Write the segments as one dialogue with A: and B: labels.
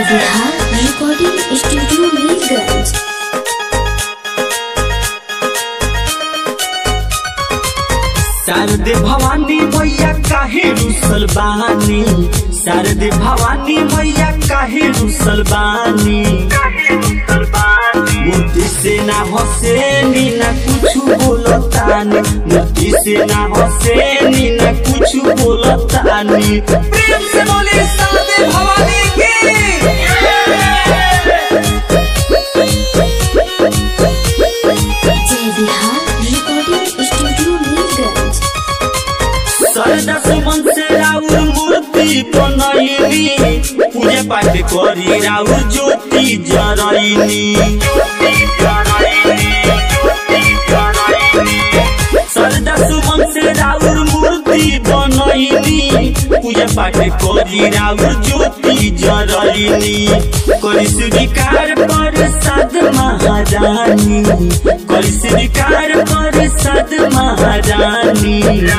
A: Bihar recording studio Mirganj
B: Sharde Bhawani मैया काहे रुसल बानी शारदे भवानी मैया काहे रुसल बानी मूर्ति से ना हसेनी ना कुछ बोलतानी मूर्ति से ना हसेनी ना कुछ बोलतानी प्रेम से बोले शारदे भवानी की
A: जय बिहार रिकॉर्डिंग स्टूडियो मीरगंज
B: सरदा सुमन से राउर मूर्ति बनैनी पूजा पाठ करी राउर ज्योति जरैनी सरदा सुमन से राउर मूर्ति बनैनी पूजा पाठ करी राउर ज्योति जरैनी करी स्वीकार पर साध महारानी करी स्वीकार पर साध महारानी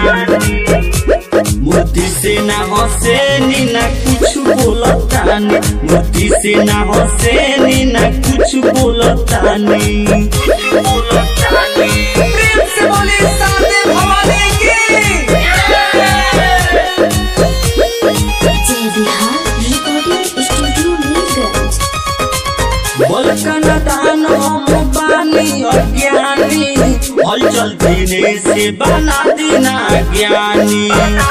B: मूर्ति से ना हसेनी ना कुछ बोलतानी मूर्ति से ना हसेनी ना कुछ बोलतानी प्रेम से बोले साथे भवानी की
A: जय बिहार रिकॉर्डिंग स्टूडियो मीरगंज
B: बलकन दान हम बानी अज्ञानी हलचल देने से बना देना ज्ञानी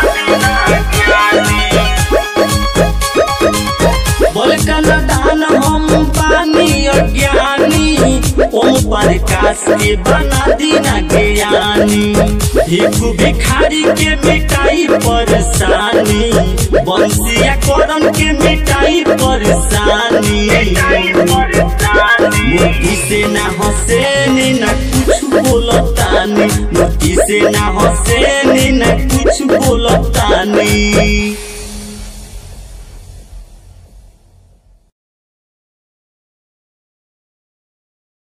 B: बलकन दान हम बानी अज्ञानी ओम प्रकाश के बना देना ज्ञानी एक भिखारी के मिटाई परेशानी बंसिया करन के मिटाई परेशानी मोती से ना हसेनी ना कुछ बोलतानी मोती से ना हसेनी ना कुछ बोलतानी